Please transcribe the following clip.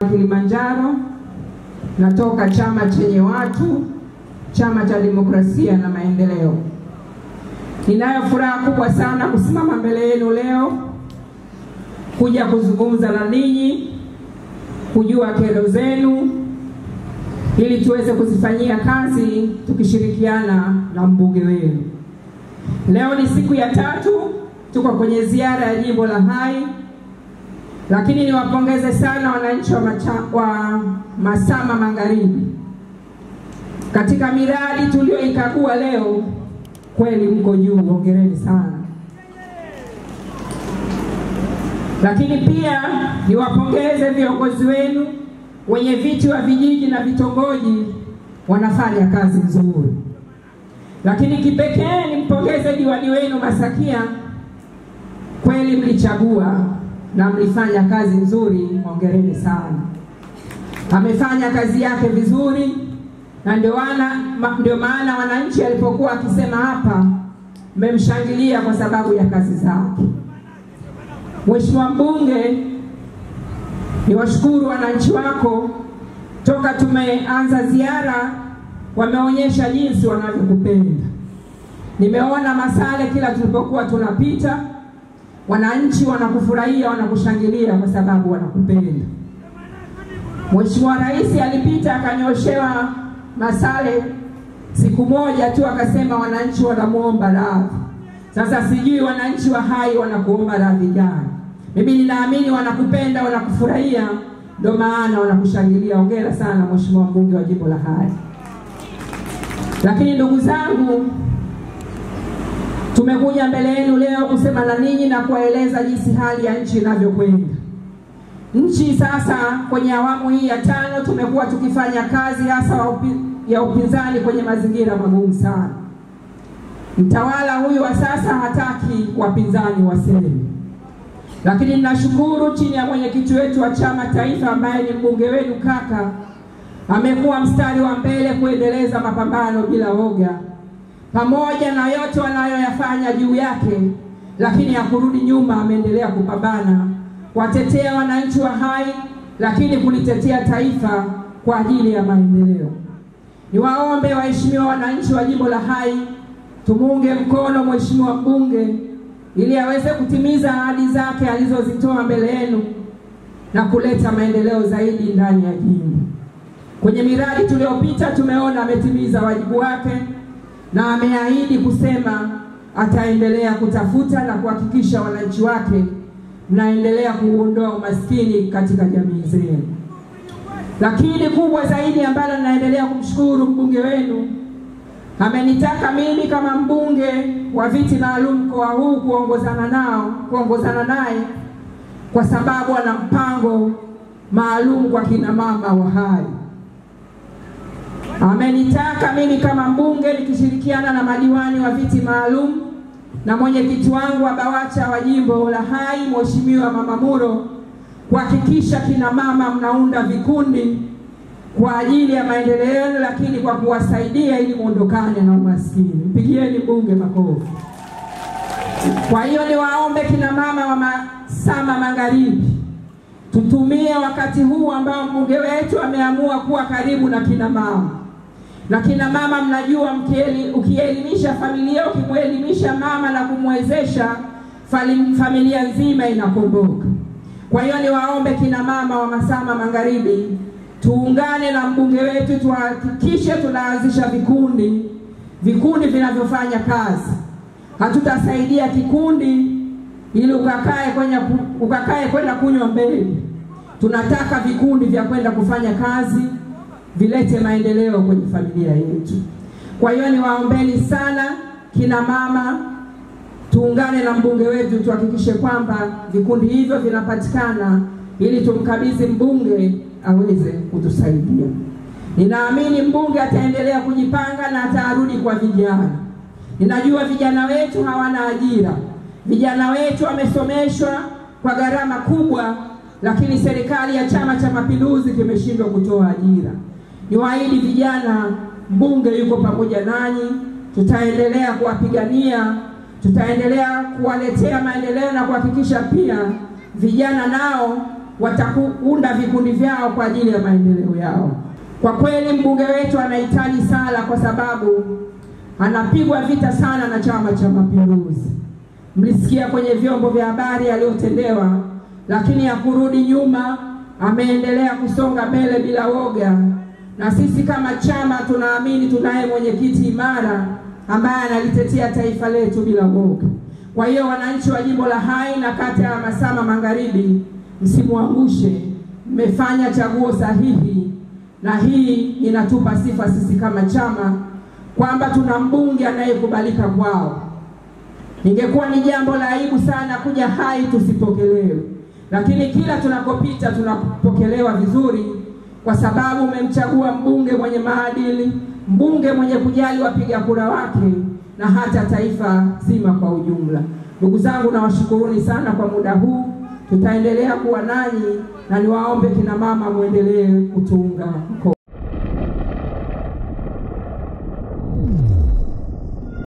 Kilimanjaro, natoka chama chenye watu, chama cha demokrasia na maendeleo. Ninayo furaha kubwa sana kusimama mbele yenu leo kuja kuzungumza na ninyi, kujua kero zenu ili tuweze kuzifanyia kazi tukishirikiana na mbunge wenu. Leo ni siku ya tatu tuko kwenye ziara ya jimbo la Hai, lakini niwapongeze sana wananchi wa, macha, wa Masama Magharibi katika miradi tulioikagua leo, kweli mko juu, hongereni sana. Lakini pia niwapongeze viongozi wenu, wenye viti wa vijiji na vitongoji, wanafanya kazi nzuri. Lakini kipekee nimpongeze diwani wenu Masakia, kweli mlichagua na mlifanya kazi nzuri, hongereni sana. Amefanya kazi yake vizuri, na ndio wana ndio maana wananchi alipokuwa akisema hapa, mmemshangilia kwa sababu ya kazi zake. Mheshimiwa mbunge, niwashukuru wananchi wako, toka tumeanza ziara wameonyesha jinsi wanavyokupenda. Nimeona Masale kila tulipokuwa tunapita, wananchi wanakufurahia, wanakushangilia kwa sababu wanakupenda. Mheshimiwa Rais alipita akanyoshewa Masale siku moja tu, akasema wananchi wanamwomba radhi. Sasa sijui wananchi wa Hai wanakuomba radhi gani? Mimi ninaamini wanakupenda, wanakufurahia, ndio maana wanakushangilia. Hongera sana Mheshimiwa mbunge wa jimbo la Hai. Lakini ndugu zangu, tumekuja mbele yenu leo kusema na ninyi na kuwaeleza jinsi hali ya nchi inavyokwenda. Nchi sasa kwenye awamu hii ya tano tumekuwa tukifanya kazi hasa upi, ya upinzani kwenye mazingira magumu sana. Mtawala huyu wa sasa hataki wapinzani waseme, lakini ninashukuru chini ya mwenyekiti wetu wa chama taifa ambaye ni mbunge wenu kaka amekuwa mstari wa mbele kuendeleza mapambano bila woga, pamoja na yote wanayoyafanya juu yake, lakini hakurudi nyuma. Ameendelea kupambana kuwatetea wananchi wa Hai, lakini kulitetea taifa kwa ajili ya maendeleo. Niwaombe waheshimiwa wananchi wa jimbo la Hai, tumuunge mkono mheshimiwa mbunge ili aweze kutimiza ahadi zake alizozitoa mbele yenu na kuleta maendeleo zaidi ndani ya jimbo. Kwenye miradi tuliyopita tumeona ametimiza wajibu wake na ameahidi kusema ataendelea kutafuta na kuhakikisha wananchi wake mnaendelea kuondoa umaskini katika jamii zenu. Lakini kubwa zaidi ambalo ninaendelea kumshukuru mbunge wenu, amenitaka mimi kama mbunge wa viti maalum mkoa huu kuongozana nao kuongozana naye kwa sababu ana mpango maalum kwa kina mama wa Hai. Amenitaka mimi kama mbunge nikishirikiana na madiwani wa viti maalum na mwenyekiti wangu wa BAWACHA wa jimbo la Hai Mheshimiwa Mama Muro kuhakikisha kina mama mnaunda vikundi kwa ajili ya maendeleo, lakini kwa kuwasaidia ili muondokane na umaskini. Mpigieni mbunge makofi. Kwa hiyo niwaombe kina mama wa Masama Magharibi tutumie wakati huu ambao mbunge wetu ameamua kuwa karibu na kina mama na kina mama, mnajua ukielimisha familia, ukimwelimisha mama na kumwezesha familia nzima inakomboka. Kwa hiyo niwaombe kina mama wa Masama Magharibi tuungane na mbunge wetu, tuhakikishe tunaanzisha vikundi, vikundi vinavyofanya kazi. Hatutasaidia kikundi ili ukakae kwenye ukakae kwenda kunywa mbele. Tunataka vikundi vya kwenda kufanya kazi vilete maendeleo kwenye familia yetu. Kwa hiyo niwaombeni sana kina mama, tuungane na mbunge wetu tuhakikishe kwamba vikundi hivyo vinapatikana ili tumkabidhi mbunge aweze kutusaidia. Ninaamini mbunge ataendelea kujipanga na atarudi kwa vijana. Ninajua vijana wetu hawana ajira, vijana wetu wamesomeshwa kwa gharama kubwa, lakini serikali ya Chama cha Mapinduzi kimeshindwa kutoa ajira. Niwaahidi vijana, mbunge yuko pamoja nanyi, tutaendelea kuwapigania, tutaendelea kuwaletea maendeleo na kuhakikisha pia vijana nao watakuunda vikundi vyao kwa ajili ya maendeleo yao. Kwa kweli mbunge wetu anahitaji sala, kwa sababu anapigwa vita sana na Chama cha Mapinduzi. Mlisikia kwenye vyombo vya habari aliyotendewa, lakini hakurudi nyuma, ameendelea kusonga mbele bila woga, na sisi kama chama tunaamini tunaye mwenyekiti imara ambaye analitetea taifa letu bila woga. Kwa hiyo wananchi wa jimbo la Hai na kata ya Masama Magharibi, msimwangushe, mmefanya chaguo sahihi, na hii inatupa sifa sisi kama chama kwamba tuna mbunge anayekubalika kwao. Ingekuwa ni jambo la aibu sana kuja Hai tusipokelewe, lakini kila tunakopita tunapokelewa vizuri, kwa sababu umemchagua mbunge mwenye maadili, mbunge mwenye kujali wapiga kura wake na hata taifa zima kwa ujumla. Ndugu zangu, nawashukuruni sana kwa muda huu, tutaendelea kuwa nanyi na niwaombe kina mama muendelee kutuunga mkono.